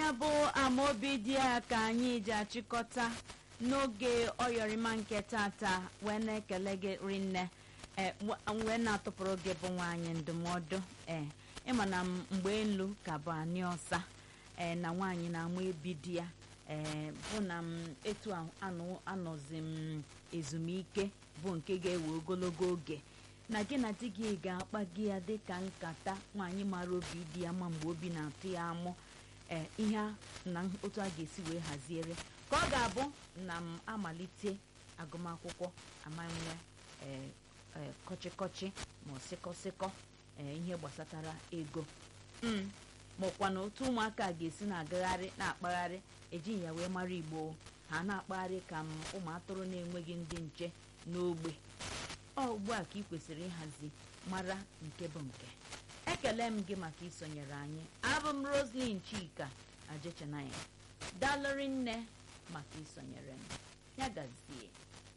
ya bụ amaobi dị ya ka anyị ji achịkọta n'oge ọyọrịma nke tata wee na-ekele gị rinne ee wee na-atụpụrụ gị bụ nwaanyị ndụmọdụ ee ịma na mgbe elu ka bụ anị ọsa ee na nwaanyị na-amụ ebi di ya ee bụ na m etu anọzi m ezumike bụ nke ga-ewe ogologo oge na gị na di gị ga-akpa gị ya dịka nkata nwaanyị mara obi di ya ma mgbe obi na-atụ ya amụ ee ihe na otu a ga-esi wee haziere ka ọ ga-abụ na m amalite agụmakwụkwọ amanwe ee kọchịkọchị ma sịkọsịkọ ee ihe gbasatara ego maọkwa na otu ụmụaka ga-esi na-agagharị na-akpagharị ejighị ya wee mara igbo ha na-akpagharị ka m ụmụ atụrụ na-enweghị ndị nche n'ogbe ọ ugbu a ka ị kwesịrị ịhazi mara nke bụ nke ekele m gị maka isonyere anyị abụ m roslyn chika ajechanaya dalụrị nne maka isonyere m ya gazie